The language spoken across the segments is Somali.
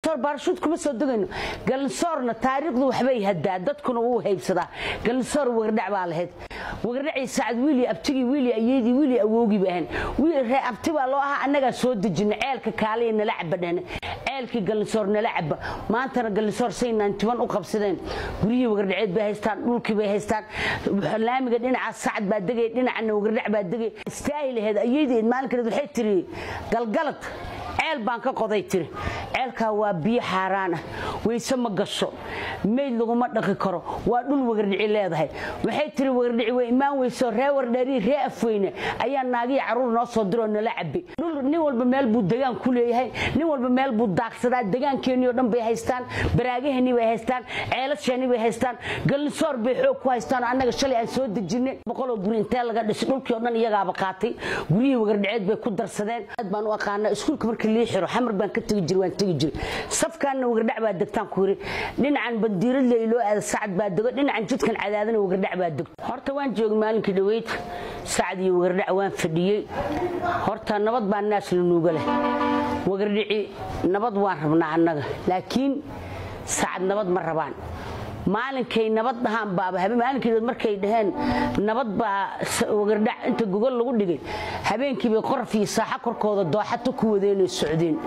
baarshuud kuma soo degayno galinsoorna taariikhdu waxbay hadaa dadkuna wuu haybsadaa galinsoor wagardhac baa lahayd wagardhacii sacad wiili abtigii wiili ayeydii wiili awowgii ba ahayn ree abti baa loo ahaa annagaa soo dejina ceelka kaaliya nala caba dhehne ceelkii galinsoor nala caba maantana galinsoor say naantiban u qabsadeen guryihii wagardhaceed bay haystaan dhulkii bay haystaan laamiga dhinaca sacad baa degay dhinacana wagardhac baa degay istaahil aheed ayeydeed maalinkaeed waxay tiri galgalad ceel baan ka qoday tiri ceelkaa waa biyo xaaraan ah weyse ma gasho meyd laguma dhaqi karo waa dhul wagardhici leedahay waxay tiri wagardhici way imaan weyso ree wardheerii ree afweyne ayaa naagihii carruur noo soo diroo nala cabi dhul nin walba meel buu degaan ku leeyahay nin walba meel buu daaqsadaa degaankeennii oo dhan bay haystaan baraagaheenii bay haystaan ceelasheenii bay haystaan galinsoor bay xoog ku haystaan oo annaga shalay aan soo dejinay boqoloo guri intee laga dhisay dhulkii oo dhan iyagaaba qaatay guryihii wagardhiceed bay ku darsadeen aad baan u aqaanaa iskuulka markii lii xiro xamar baan ka tegi jiray waan tegi jiray safkaanna wagardhac baa degtaan ku yiri dhinacan bandiiradle iloo aada sacad baa dego dhinacan jidkan cadaadana wagardhac baa degto horta waan joogay maalinkii dhaweyd sacad iyo wagardhac waan fadhiyey horta nabad baa naas la nuuga leh wagardhici nabad waan rabnaa annaga laakiin sacad nabad ma rabaan maalinkay nabad dhahaan baaba maalinkeed markay dhaheen nabad baa wagardhac inta gogol lagu dhigay habeenkiibay qoraf iyo saaxo korkooda dooxato ku wadeenay socdeen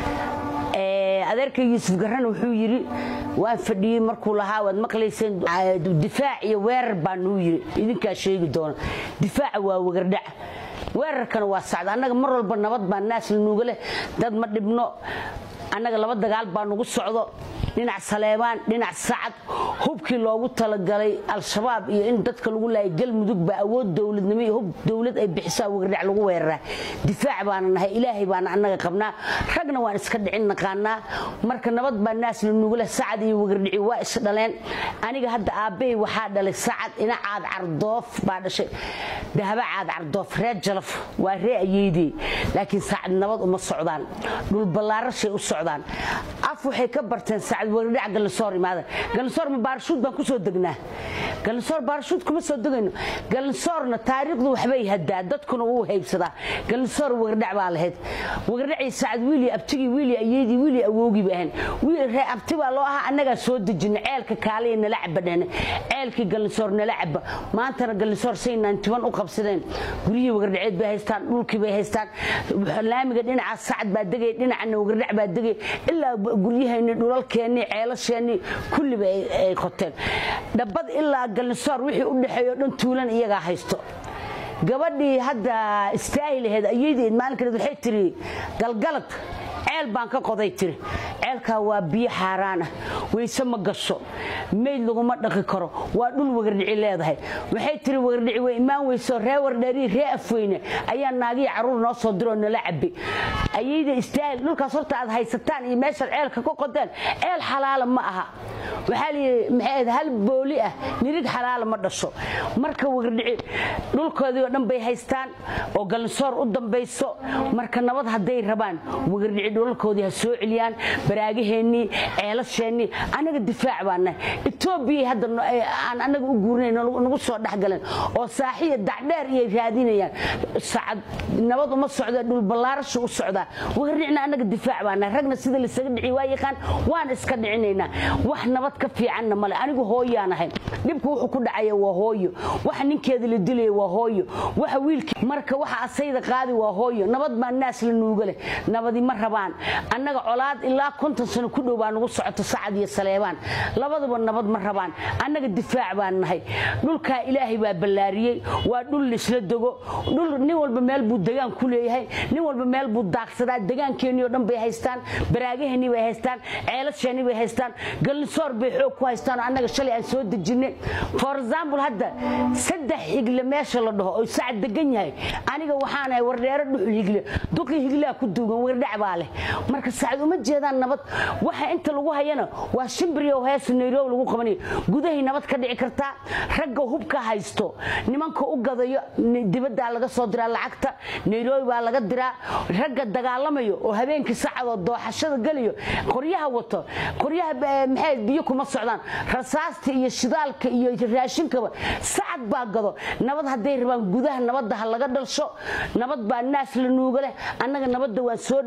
adeerka yuusuf garan wuxuu yidhi waan fadhiyey markuu lahaa waad maqlayseen difaac iyo weerar baa nuu yidhi idinkaa sheegi doona difaaca waa wagardhac weerarkana waa sacda annaga mar walba nabad baa naas la nuuga leh dad ma dhibno annaga laba dagaal baa nugu socdo dhinac saleebaan dhinac sacad hubkii loogu talagalay al-shabaab iyo in dadka lagu laayay galmudug baa awood dowladnimo iyo hub dowlad ay bixisaa wagardhac lagu weeraraa difaac baana nahay ilaahay baana annaga qabnaa ragna waan iska dhicin naqaanaa marka nabad baa naas la nugula sacad iyo wagardhici waa is dhaleen aniga hadda aabbahay waxaa dhalay sacad ina caad cardoof baa dhashay dahaba caad cardoof reer jalaf waa ree ayeydey laakiin sacad nabad uma socdaan dhulballaarashay u socdaan af waxay ka barteen sacad wagardhac galinsoor imaada galinsoor ma baarshuud baan kusoo degnaa galinsoor baarshuud kuma soo degayno galinsoorna taariikhdu waxbay hadaa dadkuna wuu haybsadaa galinsoor wagardhac baa lahayd wagardhacii sacad wiili abtigii wiili ayeydii wiili awowgii ba ahayn ree abti baa loo ahaa annagaa soo dejina ceelka kaaliya nala caba dhehne ceelkii galinsoor nala caba maantana galinsoor say naantiban u qabsadeen guryihii wagardhaceed bay haystaan dhulkii bay haystaan laamiga dhinaca sacad baa degay dhinacana wagardhac baa degay ilaa guryaheenni dhulalkeenni ceelasheenii kulliba ay qoteen dhabbad ilaa galinsoor wixii u dhexeeyo dhan tuulan iyagaa haysto gabadhii hadda istaahil aheed ayeydeed maalinkeed waxay tiri galgalad ceel baan ka qoday tiri ceelkaa waa biyo xaaraan ah weyse ma gasho meyd laguma dhaqi karo waa dhul wagardhici leedahay waxay tiri wagardhici way imaan weyso ree wardheerii ree afweyne ayaa naagihii carruur noo soo diroo nala cabi ayeyda istaahil dhulkaas horta aad haysataan iyo meeshaad ceelka ka qodeen ceel xalaala ma aha waxaa layidhi maxay hal booli ah nirig xalaala ma dhasho marka wagardhici dhulkoodii oo dhan bay haystaan oo galinsoor u dambayso marka nabad hadday rabaan wagardhici dhulalkoodii ha soo celiyaan baraagaheennii ceelasheenii annaga difaac baa nahay etoobiya hadda aan annaga u guurinay nagu soo dhexgaleen oo saaxiya dacdheer iyay raadinayaan sacad nabad uma socda dhulballaarashu u socdaa wagardhicna annaga difaac baa nahay ragna sida laysaga dhici waa yaqaan waan iska dhicinaynaa wax nabad ka fiicanna male anigu hooyaan ahay dhibku wuxuu ku dhacaya waa hooyo waxa ninkeeda la dilaya waa hooyo waxa wiilkii marka waxa asayda qaadi waa hooyo nabad baa naas la nuuga leh nabadi ma rabaan annaga colaad ilaa konton sano ku dhow baa nagu socoto sacad iyo saleebaan labaduba nabad ma rabaan annaga difaac baan nahay dhulkaa ilaahay baa ballaariyey waa dhul laisla dego dhul nin walba meel buu degaan ku leeyahay nin walba meel buu daaqsadaa degaankeennii oo dhan bay haystaan baraagaheennii bay haystaan ceelasheenii bay haystaan galinsoor bay xoog ku haystaan oo annaga shalay aan soo dejinay for example hadda saddex higle meesha la dhaho oo sacad degan yahay aniga waxaanahay wardheero dhuxul higle duqii higlaa ku duugan wardhac baa leh marka sacad uma jeedaan nabad waxa inta lagu hayana waa shimbiriyo heesa nairobi lagu qabanayo gudahay nabad ka dhici kartaa ragga hubka haysto nimanka u gadayo dibaddaa laga soo diraa lacagta nairobi baa laga diraa ragga dagaalamayo oo habeenkii sacadoo dooxashada gelayo qoryaha wato qoryaha maxay biyo kuma socdaan rasaasta iyo shidaalka iyo raashinkaba sacad baa gado nabad hadday rabaan gudaha nabadda ha laga dhalsho nabad baa naas la nuuga leh annaga nabadda waan soo dhawaynaynaa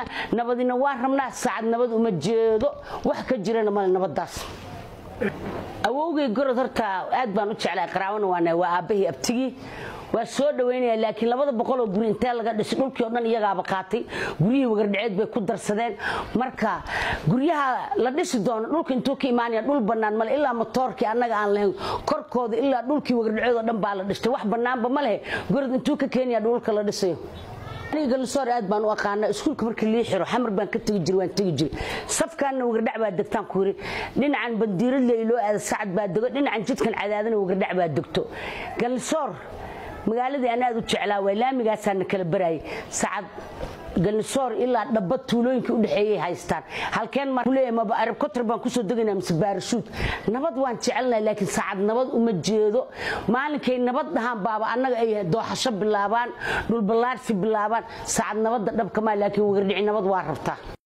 doonaynaa nabadina waa rabnaa saacad nabad uma jeedo wax ka jirana male nabadaas awowgay gorod horta aad baan u jeclaa qaraabana waana waa aabbahii abtigii waa soo dhawaynaya laakiin labada boqoloo guri intee laga dhisay dhulkii oo dhan iyagaaba qaatay guryihii wagardhaceed bay ku darsadeen marka guryaha la dhisi doono dhulka intuu ka imaanaya dhul bannaan male ilaa motoorkii annaga aan lahayn korkooda ilaa dhulkii wagardhaceed oo dhan baa la dhistay wax bannaanba ma lehe gorod intuu ka keenaya dhulka la dhisayo galsoor aad baan u aqaana iskuulka marka lii xiro xamar baan ka tegi jir waan tegi jiri safkaanna wagardhac baa degtaan ku yiri dhinacan bandiiradle loo aada sacad baa dego dhinacan jidkan cadaadana wagardhac baa degto galsoor magaaladii aan aad u jeclaa waay laamigaasaana kala barayay sacad galsoor ilaa dhaba tuulooyinkii udhexeeyay haystaan halkeen marleeyahay maba arab kotar baan kusoo degaynaa mise baarashuud nabad waan jecelnahay laakiin saacad nabad uma jeedo maalinkay nabad dhahaan baaba annaga ay dooxasho bilaabaan dhulballaarsi bilaabaan saacad nabadda dhabkamaa laakiin wagardhici nabad waa rabtaa